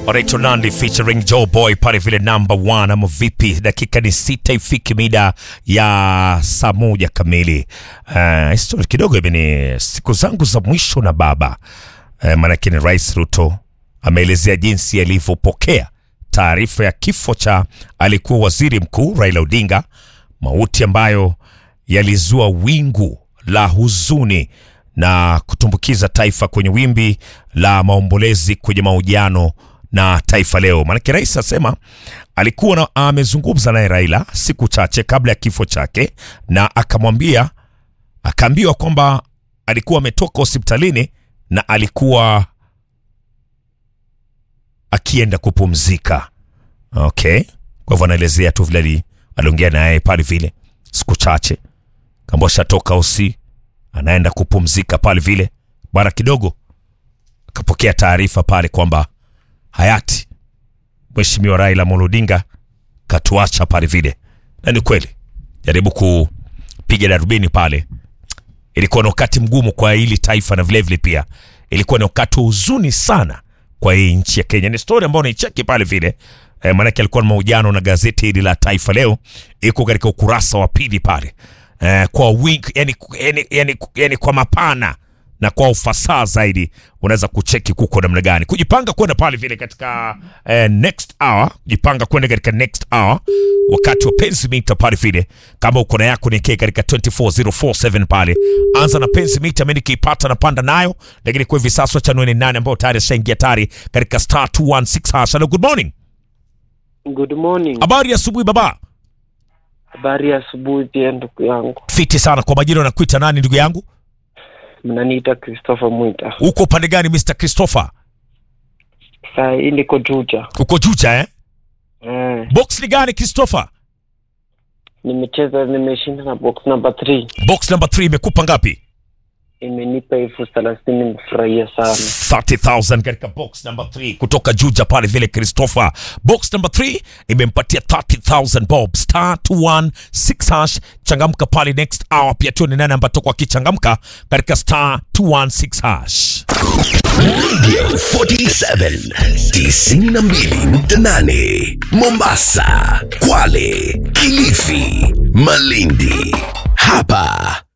Oraito Nandi featuring Joe Boy pale vile number one, ama vipi? Dakika ni sita ifiki mida ya saa moja kamili. Uh, historia kidogo hivi ni siku zangu za mwisho na baba uh, maanake ni Rais Ruto ameelezea jinsi alivyopokea taarifa ya kifo cha alikuwa waziri mkuu Raila Odinga, mauti ambayo yalizua wingu la huzuni na kutumbukiza taifa kwenye wimbi la maombolezi kwenye mahojiano na Taifa Leo. Maanake rais asema alikuwa na, amezungumza naye Raila siku chache kabla ya kifo chake, na akamwambia akaambiwa kwamba alikuwa ametoka hospitalini na alikuwa akienda kupumzika. Okay, kwa hivyo anaelezea tu vile ali- aliongea naye pale vile siku chache kamba shatoka usi anaenda kupumzika pale vile. Bara kidogo akapokea taarifa pale kwamba hayati Mheshimiwa Raila Amolo Odinga katuacha pale vile, na ni kweli. Jaribu kupiga darubini pale, ilikuwa ni wakati mgumu kwa hili taifa na vilevile pia ilikuwa ni wakati wa huzuni sana kwa hii nchi ya Kenya. Ni story ambayo naicheki pale vile eh, maanake alikuwa na mahojiano na gazeti hili la Taifa Leo, iko katika ukurasa wa pili pale eh, kwa wink, yani, yani, yani, yani kwa mapana na kwa ufasaha zaidi unaweza kucheki kuko namna gani kujipanga kwenda pale vile katika eh, next hour kujipanga kwenda katika next hour wakati wa penzi mita pale vile kama uko na yako niekee katika 24047 pale anza na penzi mita mimi nikiipata napanda nayo lakini kwa hivi sasa cha nane nane ambao tayari ashaingia tayari katika star 216 hash hello good morning Good morning. habari ya asubuhi baba Habari ya asubuhi pia ndugu yangu. fiti sana kwa majina unakuita nani ndugu yangu Mnaniita Christopher Mwita. uko upande gani Mr Christopher Saa hii niko Juja. uko juja eh Eh, box ni gani Christopher nimecheza nimeshinda na box number 3. box number 3 imekupa ngapi Imenipa elfu thelathini nimefurahia sana. 30000 katika box number 3 kutoka Juja pale vile Christopher. Box number 3 imempatia 30000 bob star 216 hash. Changamka pale next hour, pia tuone nani ambaye atakuwa akichangamka katika star 216 hash. Radio 47 92.8 Mombasa, Kwale, Kilifi, Malindi. Hapa